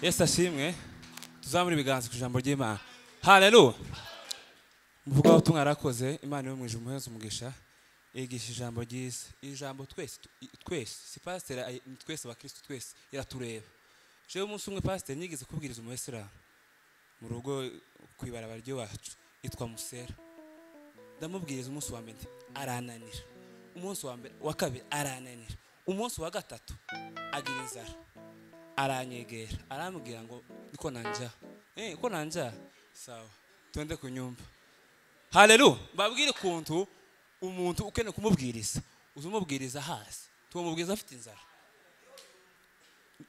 yesu ashimwe tuzamure ibiganza ku ijambo ry'imana hareru muvuga aho tumwarakoze imana yo mu ijuru umuhezo umugisha yigisha ijambo ryiza iri jambo twese twese si pasiteri ni twese abakirisitu twese iratureba jewe umunsi umwe pasiteri nigeze kubwiriza umuyisilamu mu rugo ku ibarabara ry'iwacu yitwa musera ndamubwiriza umunsi wa mbere arananira umunsi wa mbere wa kabiri arananira umunsi wa gatatu agira inzara aranyegera arambwira ngo niko nanja eh ko nanja sawa twende ku nyumba haleluya mbabwire ukuntu umuntu ukeneye kumubwiriza uzumubwiriza hasi tumubwiriza afite inzara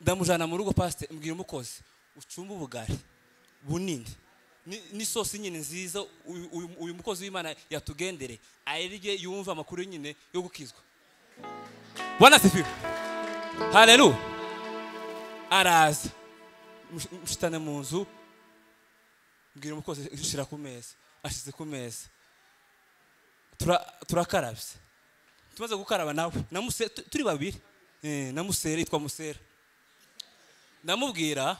ndamujyana mu rugo pasite mbwira umukozi ucumba ubugari bunini n'isosi nyine nziza uyu mukozi w'imana yatugendere ayirye yumva amakuru nyine yo gukizwa bwana sifiwe hareru araza mushitane mu nzu mbwira umukozi ushyira ku meza ashyize ku meza turakarabye tumaze gukaraba nawe turi babiri na musera yitwa musera ndamubwira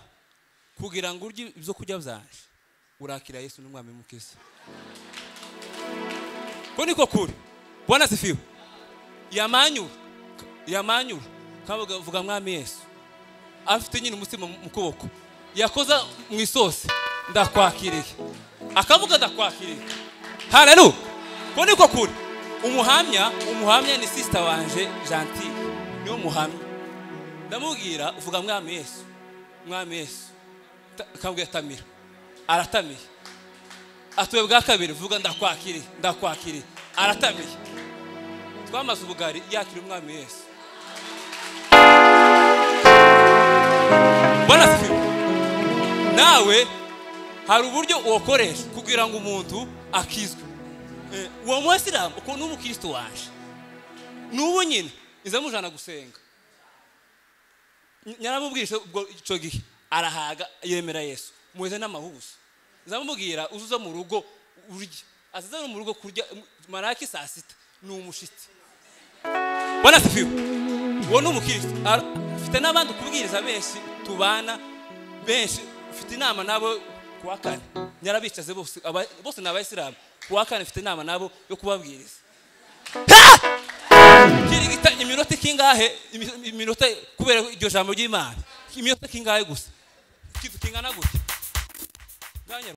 kugira ngo urye ibyo kurya byanjye urakira yesu n'umwami mukisi ko niko kure bwana sifiwe yamanyura yamanyura kavuga vuga mwami yesu afite nyine umutima mu kuboko yakoza mu isosi ndakwakiriye akavuga ndakwakiriye hararu ko niko kure umuhamya umuhamya ni sisita wanje gentile niyo muhamya ndamubwira vuga mwami yesu mwami yesu akambwira tamira aratamiye atuye bwa kabiri vuga ndakwakiriye ndakwakiriye aratamiye twamaze ubugari yakira umwami yesu mbona sifiwe nawe hari uburyo uwakoresha kugira ngo umuntu akizwe uwo muyisilamu uko ni umukirisitu waje n'ubu nyine izamujana gusenga nyaramubwirije ubwo icyo gihe arahaga yemera yesu muheze n'amahuza nzamubwira uzuza mu rugo urya azaza no mu rugo kurya maraki saa sita ni umushitsi bona sifiwe uwo ni umukirisitu ufite n'abandi kubwiriza benshi tubana benshi ufite inama nabo ku wa kane nyarabicaze bose bose ni abayisilamu ku wa kane ufite inama nabo yo kubabwiriza kirigita iminota ikingahe iminota kubera iryo jambo ry'imana iminota ikingahe gusa kingana gute